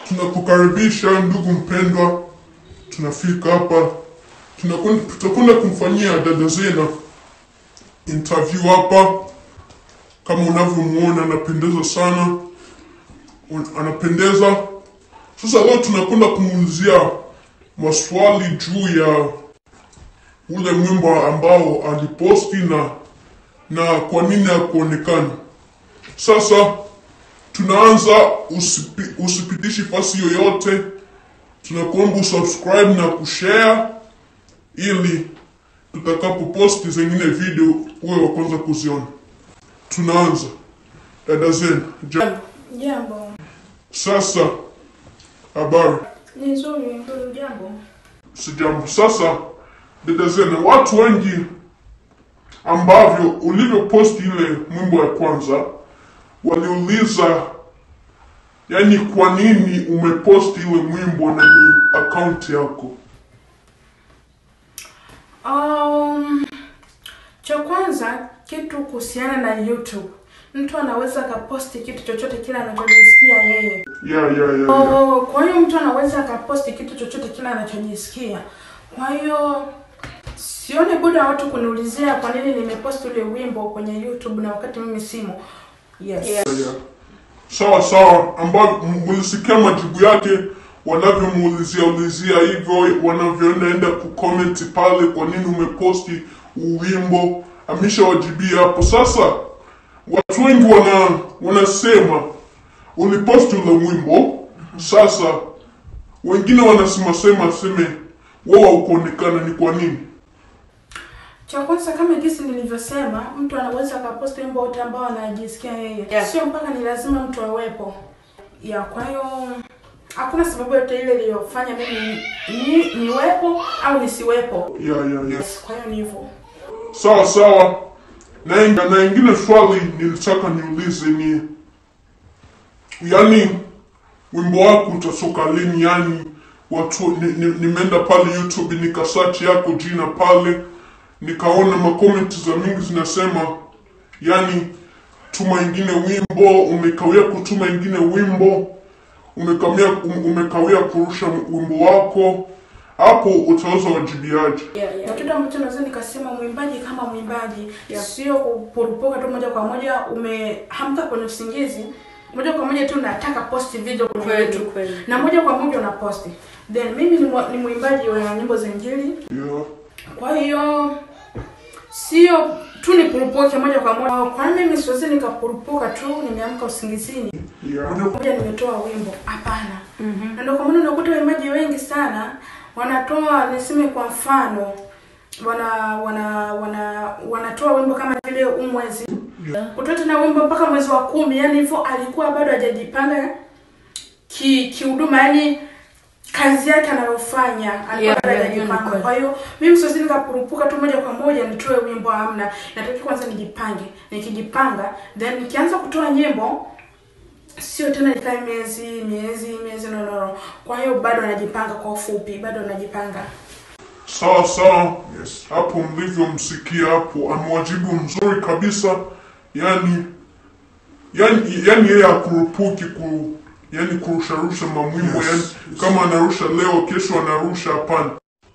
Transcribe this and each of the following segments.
tunakukaribisha ndugu mpendwa, tunafika hapa, tunakun- tutakwenda kumfanyia dada Zena interview hapa. Kama unavyomuona anapendeza sana, Un- anapendeza. Sasa leo tunakwenda kumuulizia maswali juu ya ule mwimbo ambao aliposti na na kwa nini hakuonekana. Sasa tunaanza, usipi, usipitishi fasi yoyote, tunakuomba usubscribe na kushare ili tutakapo posti zingine video uwe wa kwanza kuziona. Tunaanza. Dada Zena, ja, Jambo. sasa habari Ni nzuri, nzuri jambo. sijambo. Sasa dada Zena, watu wengi ambavyo ulivyoposti ile mwimbo ya kwanza waliuliza, yani kwa nini umeposti ile mwimbo na ni akaunti yako? Um, cha kwanza kitu kuhusiana na YouTube. Mtu anaweza akaposti kitu chochote kile anachojisikia yeye. Yeah, yeah, yeah, yeah. Oh, kwa hiyo mtu anaweza akaposti kitu chochote kile anachojisikia. Kwa hiyo sioni budi wa watu kuniulizia kwa nini nimeposti ule wimbo kwenye YouTube na wakati mimi simo. Yes. Yeah. Sawa sawa, ambao mlisikia majibu yake wanavyomuulizia ulizia hivyo, wanavyoenda enda kucomment pale, kwa nini umeposti uwimbo, ameshawajibia hapo. Sasa watu wengi wana wanasema uliposti ule wimbo, sasa wengine wanasema sema seme wewe haukuonekana, ni kwa nini? Cha kwanza kama jinsi nilivyosema, mtu anaweza akaposti wimbo wote ambao anajisikia yeye. Yeah. Sio mpaka ni lazima mtu awepo. Ya, kwa hiyo hakuna sababu yote ile iliyofanya mimi ni, niwepo au nisiwepo. Yeah, yeah, yeah. Yes, kwa hiyo ni hivyo. Sawa sawa. Na inga- na ingine swali nilitaka niulize ni yani wimbo wako utatoka lini? Yani watu ni, ni, nimeenda pale YouTube nikasearch yako jina pale nikaona makomenti za mingi zinasema yani tuma ingine wimbo, umekawia kutuma ingine wimbo, umekawia umekawia kurusha wimbo wako, hapo utaweza wajibiaje? Yeah, Na yeah. kitu ambacho naweza nikasema mwimbaji kama mwimbaji Yeah. sio kupurupuka tu moja kwa moja umehamka kwenye usingizi moja kwa moja tu nataka posti video kwenye Kweli, YouTube. kweli. na moja kwa moja unaposti then mimi ni, mwa- ni mwimbaji wa nyimbo za injili Yeah. kwa hiyo sio tu nipurupuke moja kwa moja kwa nini mimi siwezi nikapurupuka tu nimeamka usingizini Yeah. moja kwa moja nimetoa wimbo hapana na ndio kwa maana unakuta waimbaji wengi sana wanatoa niseme kwa mfano wana wana wana wanatoa wimbo kama vile umwezi kutoa tena wimbo mpaka mwezi wa kumi yani hivyo alikuwa bado hajajipanga ki kihuduma yani kazi yake anayofanya alikuwa Yeah, bado yeah, yeah, hajajipanga ni kwa hiyo mimi siwezi nikapurupuka tu moja kwa moja nitoe wimbo amna nataki kwanza nijipange nikijipanga then nikianza kutoa nyimbo sio tena nikae miezi miezi miezi no, no, no. kwa hiyo bado anajipanga kwa ufupi bado anajipanga Sawa sawa, yes. Hapo mlivyomsikia hapo, amewajibu mzuri kabisa. Yani yani yani yeye akurupuki ku yani kurusharusha mamwimbo Yes, yani yes. kama anarusha leo, kesho anarusha, hapana.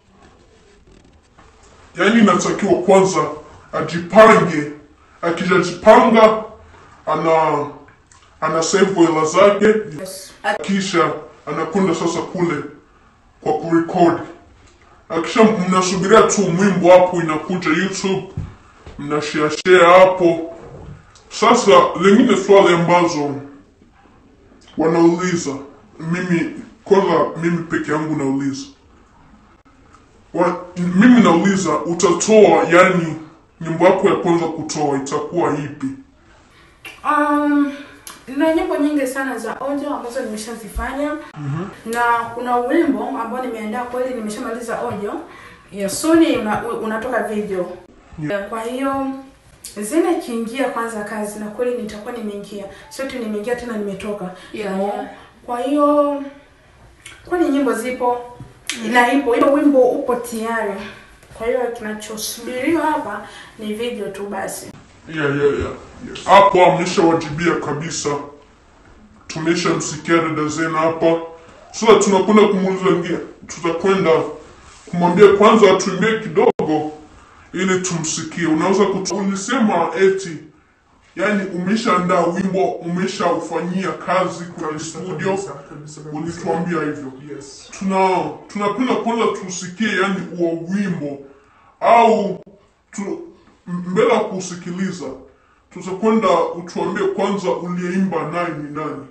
Yani inatakiwa kwanza ajipange, akishajipanga ana ana save hela zake, yes. kisha anakwenda sasa kule kwa kurekodi akisha mnasubiria tu mwimbo hapo inakuja youtube mnashare share hapo sasa lingine swali ambazo wanauliza mimi kwanza mimi peke yangu nauliza Wa, mimi nauliza utatoa yani nyimbo yako ya kwanza kutoa itakuwa ipi Um, na nyimbo nyingi sana za audio ambazo nimeshazifanya na kuna wimbo ambao nimeandaa kweli, nimeshamaliza audio Yes. suni una, unatoka video Yeah. kwa hiyo zina ikiingia kwanza kazi na kweli nitakuwa nimeingia, sio tu nimeingia tena nimetoka. Yeah, No. yeah. Kwa hiyo kwani nyimbo zipo na ipo hiyo wimbo upo tayari. Kwa hiyo kinachosubiriwa hapa ni video tu basi. yeah, yeah, yeah. Yes. hapo ameshawajibia kabisa tumeshamsikia dada Zena hapa Sasa tunakwenda kumuuliza ngia, tutakwenda kumwambia kwanza atuimbie kidogo ili tumsikie. Unaweza kutu... ulisema eti yani umeshaandaa wimbo, umeshaufanyia kazi kwenye studio, Kabisa, kabisa, kabisa. ulituambia hivyo. Yes. Tuna tunapenda kwanza tusikie yani huo wimbo au tu, m- mbele ya kusikiliza tutakwenda utuambie kwanza uliyeimba naye ni nani?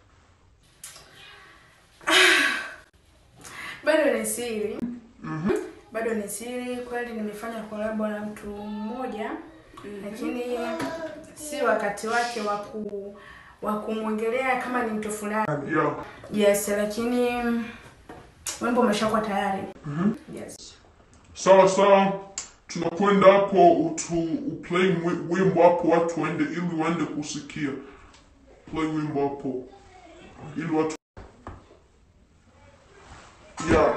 bado ni siri bado ni siri kweli nimefanya kolabo na mtu mmoja lakini si wakati wake wa ku wa kumwongelea kama ni mtu fulani Yeah. yes lakini wimbo umeshakuwa tayari yes Sawa sawa, tunakwenda hapo utu uplay wi- wimbo hapo, watu waende ili waende kusikia. Play wimbo hapo ili watu yeah.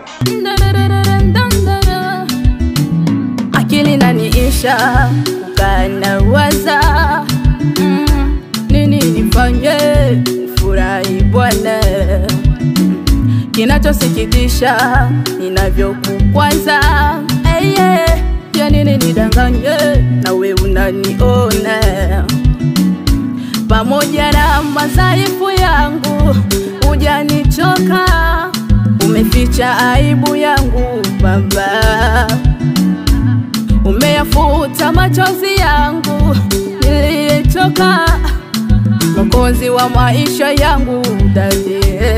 akili naniisha kukana waza mm, nini nifanye furahi bwana Mm, kinachosikitisha ninavyokukwaza hey, yeah. ya nini nidanganye nawe unaniona pamoja na madhaifu yangu hujanichoka umeficha aibu yangu baba umeyafuta machozi yangu niliyechoka mwokozi wa maisha yangu dadi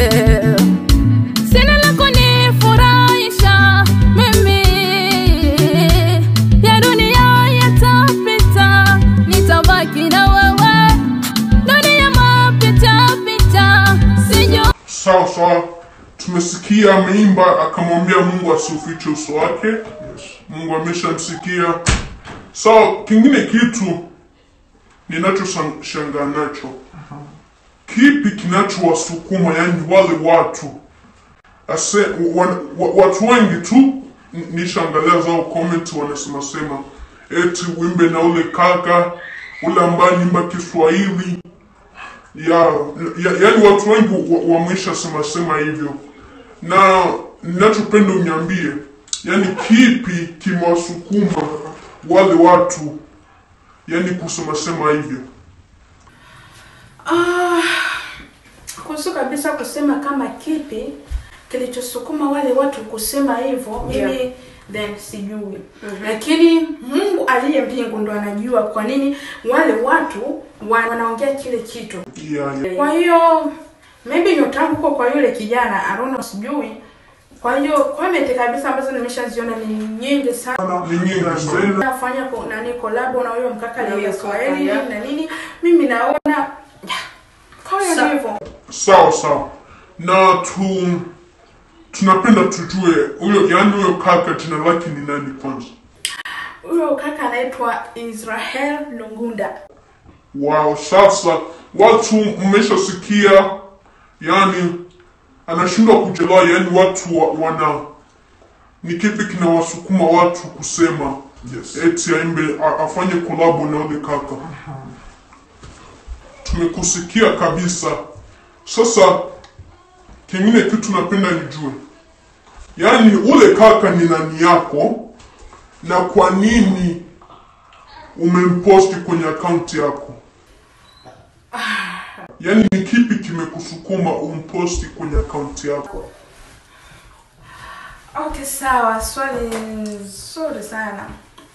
sina la kunifurahisha mimi ya dunia yatapita nitabaki na wewe dunia mapita pita sijui Sawa sawa, tumesikia ameimba, akamwambia Mungu asiufiche uso wake. Mungu ameshamsikia. Sawa, kingine kitu ninachoshangaa nacho, kipi kinachowasukuma yani wale watu ase, wa, wa, watu wengi tu n- nishaangalia zao comment wanasema sema eti wimbe na ule kaka ule ambaye nimba Kiswahili ya, ya yani watu wengi wa- wamesha sema sema hivyo, na ninachopenda uniambie, yani kipi kimewasukuma wale watu yani kusema sema hivyo? Ah, kuhusu kabisa kusema kama kipi kilichosukuma wale watu kusema hivyo mimi then sijui lakini mungu aliye mbingu ndo anajua kwa nini wale watu wa- wanaongea kile kitu Yeah, yeah. kwa hiyo maybe nyota yangu huko kwa yule kijana I don't know sijui kwa hiyo comment kabisa ambazo nimeshaziona ni nyingi sana Ni nyingi sana. nafanya ko- nani kolabo na huyo mkaka Na ni huyo Kiswahili kaka, yeah. na nini mimi naona kwa hiyo Sa- ndivyo Sawa sawa, na tu tunapenda tujue huyo yani huyo kaka jina lake ni nani kwanza? huyo kaka anaitwa Israel Lungunda Wow, sasa watu mmeshasikia, yani anashindwa kuelewa, yani watu wa, wana ni kipi kinawasukuma watu kusema Yes. eti aimbe a- afanye kolabo na ule kaka. Tumekusikia kabisa. Sasa kingine kitu napenda nijue, yaani ule kaka ni nani yako na kwa nini umemposti kwenye akaunti yako? Yaani ni kipi kimekusukuma umposti kwenye akaunti yako? Okay, sawa. Swali nzuri sana.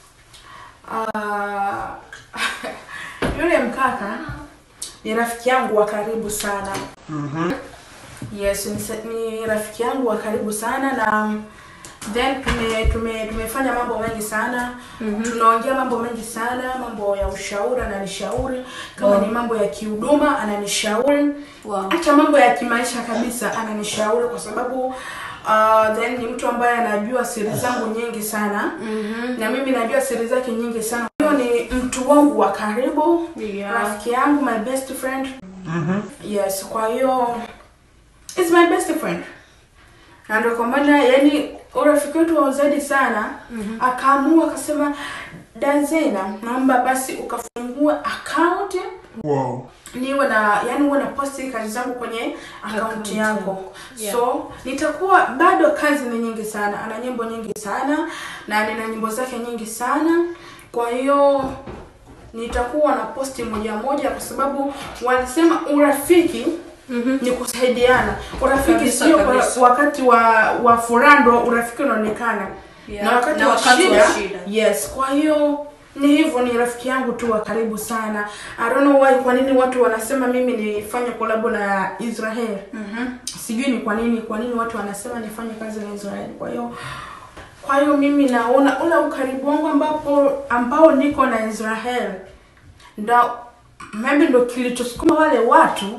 Ah, yule mkaka ni rafiki yangu wa karibu sana. Yes, ni, sa- ni rafiki yangu wa karibu sana na then tume, tume, tumefanya mambo mengi sana tunaongea mambo mengi sana mambo ya ushauri ananishauri kama ni mambo ya kihuduma ananishauri Wow. hata mambo ya kimaisha kabisa ananishauri kwa sababu uh, then ni mtu ambaye anajua siri zangu nyingi sana na mimi najua siri zake nyingi sana huyo ni mtu wangu wa karibu Yeah. rafiki yangu my best friend yes kwa hiyo is my best friend na ndio kwa maana yani urafiki wetu wa zaidi sana akaamua akasema dazena naomba basi ukafungue account Wow. niwe na yani uwe na posti kazi zangu kwenye akaunti Akaunti yako yako. Yeah. so nitakuwa bado kazi ni nyingi sana ana nyimbo nyingi sana na nina nyimbo zake nyingi sana kwa hiyo nitakuwa na posti moja moja kwa sababu walisema urafiki Mhm. ni kusaidiana urafiki Kabisa, sio kwa kabisa. wakati wa wa furaha ndo urafiki unaonekana Yeah. na wakati, Na wa, wakati shida, wa shida. yes kwa hiyo ni hivyo ni rafiki yangu tu wa karibu sana I don't know why kwa nini watu wanasema mimi nifanye kolabo na Israel Mhm. sijui ni kwa nini kwa nini watu wanasema nifanye kazi na Israel kwa hiyo kwa hiyo mimi naona ule ukaribu wangu ambapo ambao niko na Israel ndo maybe ndo kilichosukuma wale watu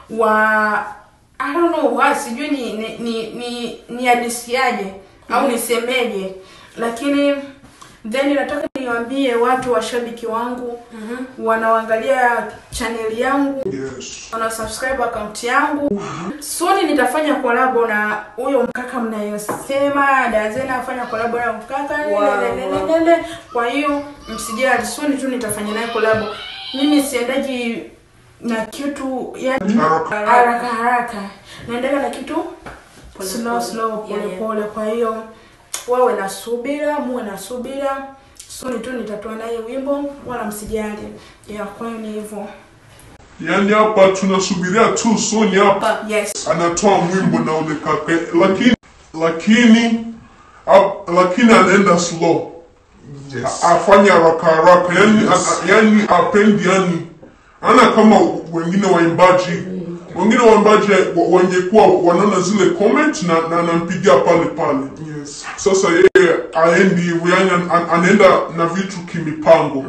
wa I don't know why sijui ni ni ni ni, ni hadisiaje au nisemeje lakini then nataka niwaambie watu washabiki wangu wanaoangalia chaneli yangu Yes. wana subscribe account yangu soon nitafanya kolabo na huyo mkaka mnayosema dazena afanya kolabo na mkaka Wow, lelelelele. kwa hiyo msijali soon tu nitafanya naye kolabo mimi siendaji na kitu yani Haraka. haraka haraka naendaga na kitu Pole slow pole. slow Yeah, pole yeah. pole kwa hiyo wawe na subira muwe na subira soon tu nitatoa naye wimbo wala msijali yeah, kwa hiyo ni hivyo Yaani hapa tunasubiria tu Sony hapa yes anatoa mwimbo na ule kaka, lakini lakini ap- lakini anaenda slow Yes. A- afanye haraka haraka, yani a- yani apendi yani ana kama wengine waimbaji wengine waimbaji wa- wangekuwa wanaona zile comment na na anampigia pale pale. Yes. Sasa yeye aendi hivyo, yani an, an, anaenda na vitu kimipango.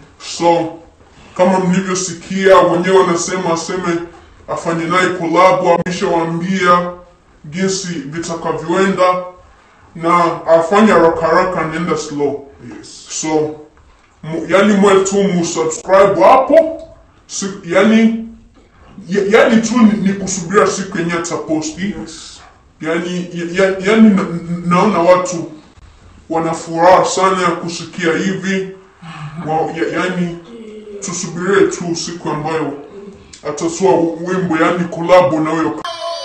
So kama mlivyosikia wenyewe wanasema aseme afanye naye kolabo, ameshawaambia jinsi vitakavyoenda na afanye haraka haraka, anaenda slow. Yes. So mu, yani mwe tu musubscribe hapo si, yani ya, yani tu ni, ni kusubiria siku yenye ataposti Yes. yani, ya, ya- yani na, naona watu wana furaha sana ya kusikia hivi wa, ya, yani tusubirie tu siku ambayo atatoa wimbo yani kolabo na huyo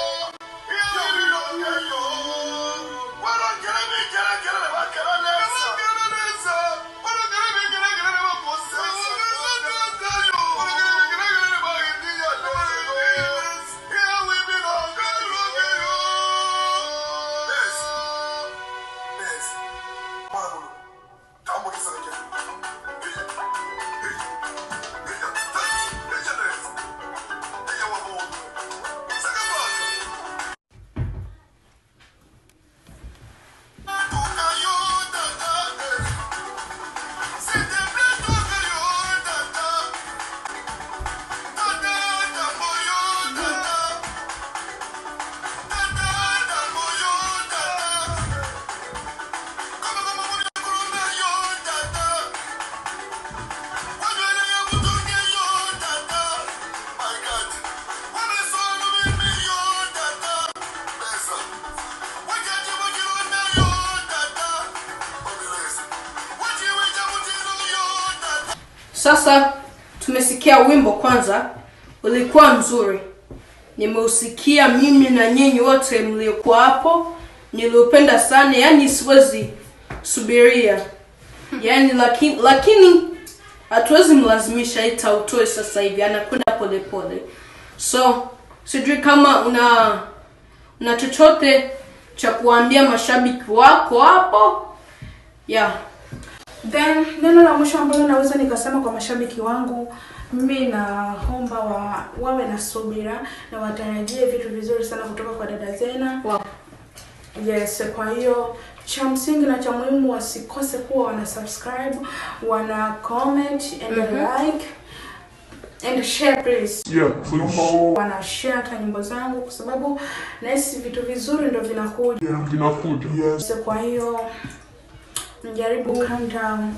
Sasa tumesikia wimbo kwanza, ulikuwa mzuri, nimeusikia mimi na nyinyi wote mliokuwa hapo, niliupenda sana, yani siwezi subiria yani, lakini lakini hatuwezi mlazimisha ita utoe sasa hivi, anakwenda polepole. So sijui kama una una chochote cha kuambia mashabiki wako hapo yeah. Then neno la mwisho ambalo naweza nikasema kwa mashabiki wangu, mimi naomba wa, wawe na subira na watarajie vitu vizuri sana kutoka kwa dada Zena. Wow. Yes, kwa hiyo cha msingi na cha muhimu wasikose kuwa wana subscribe, wana comment and like and share please. yeah, please. Wana share hata nyimbo zangu kwa sababu nahisi vitu vizuri ndo vinakuja. Yeah, vinakuja Yes. So, kwa hiyo mjaribu calm down.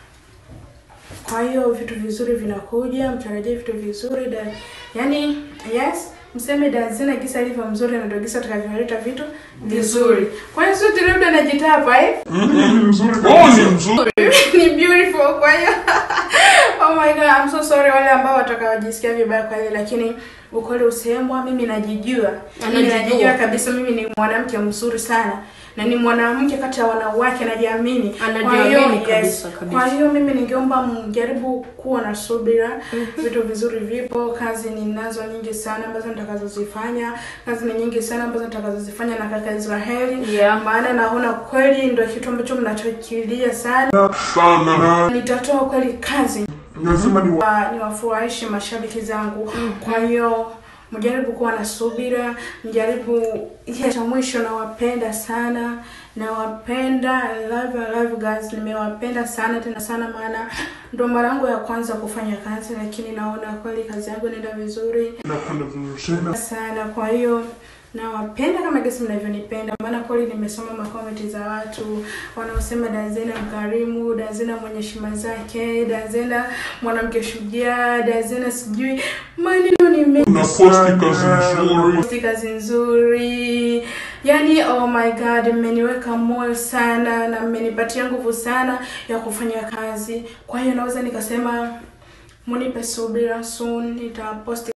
Kwa hiyo vitu vizuri vinakuja, mtarajie vitu vizuri da, yani yes, mseme Dazina gisa alivyo mzuri na ndio gisa atakavyoleta vitu vizuri. Kwa hiyo sote labda najitapa eh? Ni mzuri oh, kabisa. ni mzuri ni beautiful. Kwa hiyo oh my god I'm so sorry wale ambao watakaojisikia vibaya kwa hili lakini ukweli usemwa mimi najijua mimi Anajijua. najijua kabisa mimi ni mwanamke mzuri sana na ni mwanamke kati ya wanawake najiamini kwa Anajiamini hiyo kabisa, yes, kabisa. kwa hiyo mimi ningeomba mjaribu kuwa na subira vitu vizuri vipo kazi ninazo nyingi sana ambazo nitakazozifanya kazi ni nyingi sana ambazo nitakazozifanya na kaka Israeli Yeah. maana naona kweli ndio kitu ambacho mnachokilia sana sana nitatoa kweli kazi lazima ni wa- niwafurahishe mashabiki zangu kwa hiyo mjaribu kuwa na subira mjaribu ile cha mwisho nawapenda sana nawapenda I love, I love you guys nimewapenda sana tena sana maana ndo mara yangu ya kwanza kufanya kazi lakini naona kweli kazi yangu inaenda vizuri napenda vizuri sana sana kwa hiyo nawapenda kama gesi mnavyonipenda maana kweli nimesoma makomenti za watu wanaosema dazena mkarimu dazena mwenye shima zake dazena mwanamke shujaa dazena sijui maneno ni mengi unaposti kazi nzuri Posti kazi nzuri yani oh my god mmeniweka moyo sana na mmenipatia nguvu sana ya kufanya kazi kwa hiyo naweza nikasema munipe subira soon nitaposti